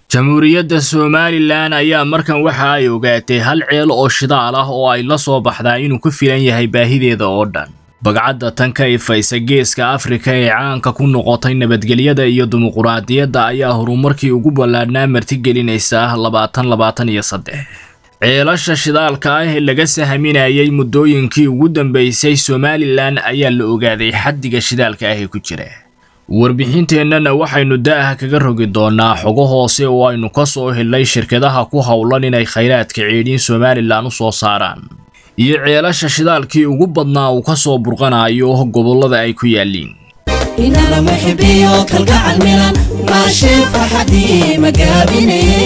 jamhuuriyadda somalilan ayaa markan waxa ay ogaatay hal ceel oo shidaal ah oo ay la soo baxdaa inuu ku filan yahay baahideeda oo dhan bagcadda tan ka ifaysa geeska afrika ee caanka ku noqotay nabadgelyada iyo dimuquraadiyadda ayaa horumarkii ugu ballaadhnaa martigelinaysa labaatan labaatan iyo saddex ceelasha shidaalka ah ee laga sahaminayay muddooyinkii ugu dambeysay somalilan ayaa la ogaaday xaddiga shidaalka ah ee ku jira warbixinteennana waxaynu da'aha kaga rogi doonaa xogo hoose oo aynu ka soo helnay shirkadaha ku howlan inay khayraadka ceedhiin somalilan u soo saaraan iyo ceelasha shidaalkii ugu badnaa uu ka soo burqanayo gobollada ay ku yaalliin inana muxibiyo kalgacal milan maashee farxadii magaabinaye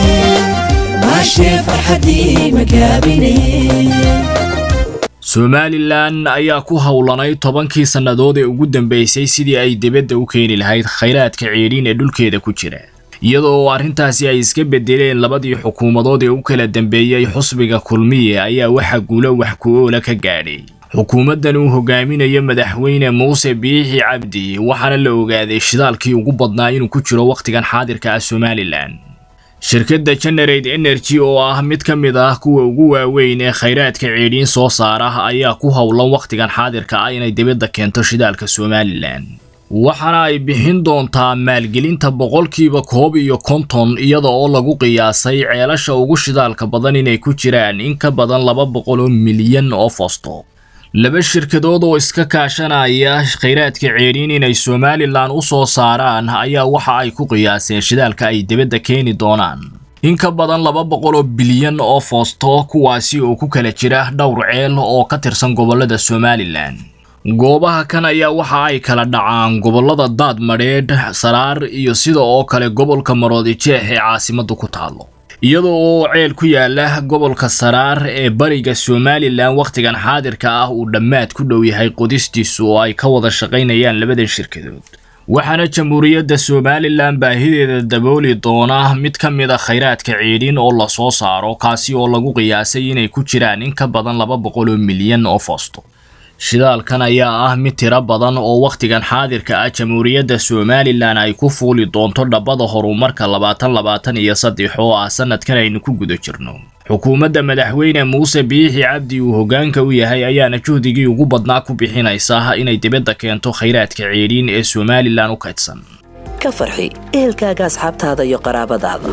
maashee farxadii magaabinaye somalilan ayaa ku howlanay tobankii sannadood ee ugu dambeysay sidii ay dibadda u keeni lahayd khayraadka ceedhiin ee dhulkeeda ku jira iyadoo arrintaasi ay iska bedeleen labadii xukuumadood ee u kala dambeeyey xusbiga kulmiye ayaa waxa guulo wax ku-oola ka gaadhay xukuumaddan uu hogaaminayo madaxweyne muuse biixi cabdi waxaana la ogaaday shidaalkii ugu badnaa inuu ku jiro wakhtigan xaadirka ah somalilan shirkadda generate energy oo ah mid ka mid ah kuwa ugu waaweyn ee khayraadka ceedhiin soo saara ayaa ku howlan wakhtigan xaadirka ah inay dibadda keento shidaalka somalilan waxaana ay bixin doontaa maalgelinta boqolkiiba koob iyo konton iyada oo lagu qiyaasay ceelasha ugu shidaalka badan inay ku jiraan in ka badan laba boqol oo milyan oo fosto laba shirkadood oo iska kaashanaya khayraadka ceedhiin inay somalilan u soo saaraan ayaa waxa ay ku qiyaaseen shidaalka ay dibadda keeni doonaan in ka badan laba boqol oo bilyan oo foosto kuwaasi oo ku kala jira dhowr ceel oo ka tirsan gobollada somalilan goobaha kan ayaa waxa ay kala dhacaan gobollada daad madheedh saraar iyo sida oo kale gobolka maroodijeex ee caasimaddu ku taalo iyada oo ceel ku yaala gobolka saraar ee bariga somalilan wakhtigan xaadirka ah uu dhammaad ku dhow yahay qodistiisu oo ay ka wada shaqaynayaan labadan shirkadood waxaana jamhuuriyadda somalilan baahideeda dabooli doona mid ka mid a khayraadka ceedhin oo la soo saaro kaasi oo lagu qiyaasay inay ku jiraan in ka badan laba boqol oo milyan oo foosto shidaalkan ayaa ah mid tiro badan oo wakhtigan xaadirka ah jamhuuriyadda somalilan ay ku fuuli doonto dhabbada horumarka labaatan labaatan iyo saddex oo ah sanadkan aynu ku guda jirno xukuumadda madaxweyne muuse biixi cabdi uu hoggaanka u yahay ayaana juhdigii ugu badnaa ku bixinaysa inay dibadda keento khayraadka ceedhiin ee somalilan u kaydsan ka farxi ehelkaaga asxaabtaada iyo qaraabadaada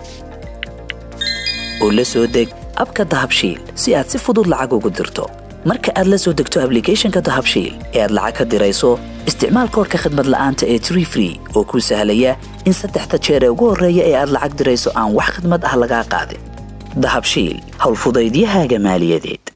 oo la soo deg abka dahabshiil si aad si fudud lacag ugu dirto marka aad la soo degto ablicathonka dahabshiil ee aad lacag ka dirayso isticmaal koorka khadmad la'aanta ee tree free oo kuu sahlaya in saddexda jeer ee ugu horreeya ee aad lacag dirayso aan wax khadmad ah lagaa qaadin dahabshiil howlfudaydiyahaaga maaliyadeed